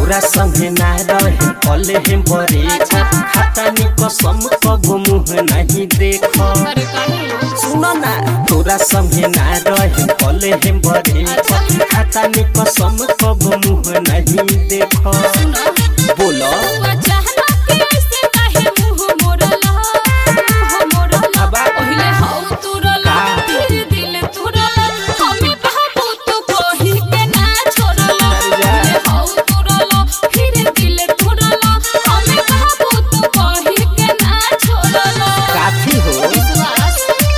तोरा संगे ना रहे कले हम बरे खाता नि कसम कबो मुँह नहीं देख अरे काहे सुन ना तोरा संगे ना रहे कले हम बरे खाता नि कसम कबो मुँह नहीं देख सुना बोलो हुआ चाहना के ऐसे काहे मुंह मोड़ला मुंह मोड़ला अबा। पहिले हौ तुरला का? फिर दिल तुरला हमें बाबू तो कही के ना छोड़ला अरे जा। पहिले हौ तुरला फिर दिल तुरला हमें बाबू तो कही के ना छोड़ला काफी हो विश्वास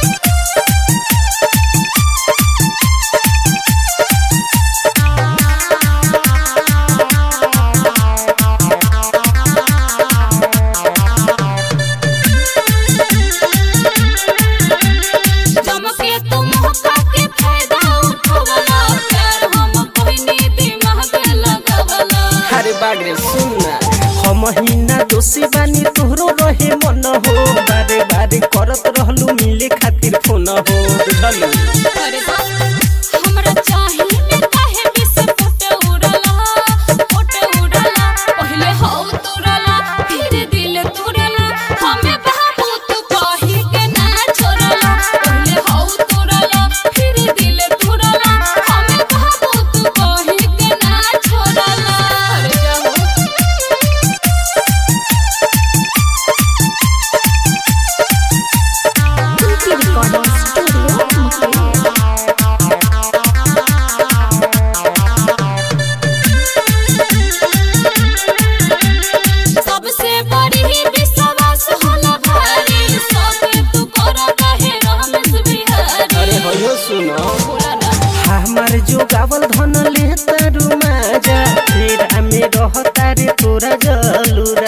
चमके तुम मौका के फायदा उठवला प्यार हम कोइनी दिमाग लगवला अरे बागरे सुन ना हम हिना दोषी बानी तोहरो रहे मन हो बारे बारे करत रहलू मिले खातिर फोन हो बुझलू अरे हमरा चाहिए काहे बिस फुट उड़ला फुट उड़ला पहले हौ तुरला फिर दिल तुरला हमें बाबू तू कही के ना छोड़ला पहले हौ तुरला फिर दिल तुरला हमें बाबू तू कही के ना छोड़ला अरे जाओ Kunti Recording Studio, Mukhliya. सबसे बड़ी विश्वास होला भारी सबे तू कर कहे रमेश अरे बिहारी हो सुनो पूरा ना हमार जो गावल धन ले तारू माजा फिर हमें रहता रे तोरा जलूरा